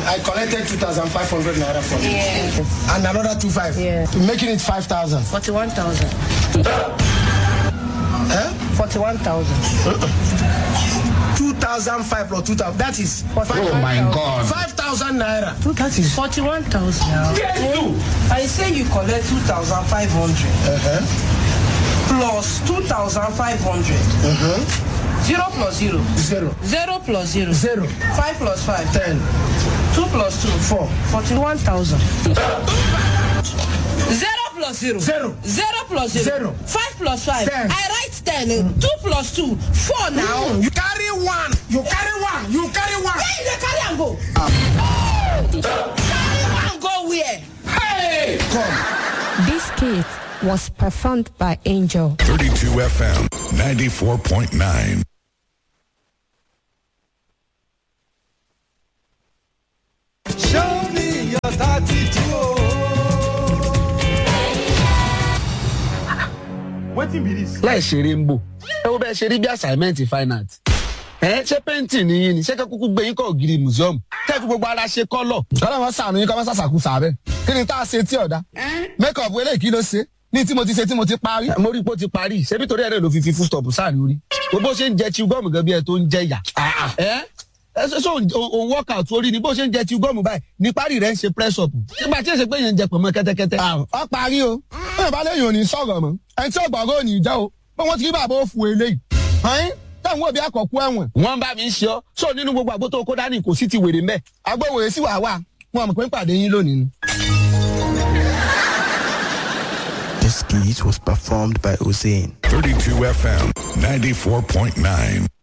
thousand I collected two thousand five hundred naira from you Yeah. and another two five Yeah. making it five thousand. 41,000. Eh? 41,000. two thousand five plus two thousand that is Oh my God. five thousand naira. that is 41,000. I say you collect 2,500 uh-huh. plus 2,500. Zero plus zero. zero Zero plus zero. zero Five plus five. ten Two plus two. four 41,000. Zero plus zero. Zero. Zero plus zero. Zero. Five plus five. Ten. I write ten. Two plus two. Four now. you carry one you carry one you carry one. Where you dey carry am go? carry am go where? come This skit was performed by Angel. 32 FM 94.9. Show me your attitude. Wetin be this? láì ṣeré ń bò ẹ wo bẹ́ẹ̀ ṣe rí bí assignment fine art ẹ ṣé painting ni yín ni ṣé kúkú gbé yín kọ́ ògiri museum kẹ́ fi gbogbo ara ṣe kọ́lọ̀. kọ́lá wọn sànù yín kọ́ wọn sàṣàkú sàbẹ̀ kí ni tá a ṣe tí ọ̀dà make up eléyìí kí ló ṣe ní tí mo ti ṣe tí mo ti parí. mo rí i pé ó ti parí ṣebí torí ẹ̀rẹ́ ló fi fi full stop sáà ní orí bó ṣe ń jẹ chew gum gan bí ẹ tó ń jẹ yà. ẹ ẹ ṣe ṣe òun workout orí ni bó ṣe ń jẹ chew gum báyìí ní parí rẹ̀ ń ṣe press up nígbà tí èsè pé yẹn ń jẹ pọ̀nmọ́ kẹ́tẹ́kẹ́tẹ́. ọ parí o bẹ́ẹ̀ bá léyìn ò ní sọ̀rọ̀ mọ́ ẹni tí ọ̀gbọ̀ngàn ò ní jẹ́ o pé wọ́n ti rí bàbá òfu eléyìí. ọ̀hún táwọn òbí àkọ́kú ẹ̀wọ̀n wọ́n bá mi ń ṣe ọ́ sọ nínú gbogbo àgbo tó kó dání kò sí ti wèrè mẹ́. agbóhùn èsì wà wà wọn mọ̀ pé ń pàdé yín lónìí ni. This skit was performed by Hussein. 32 FM 94.9.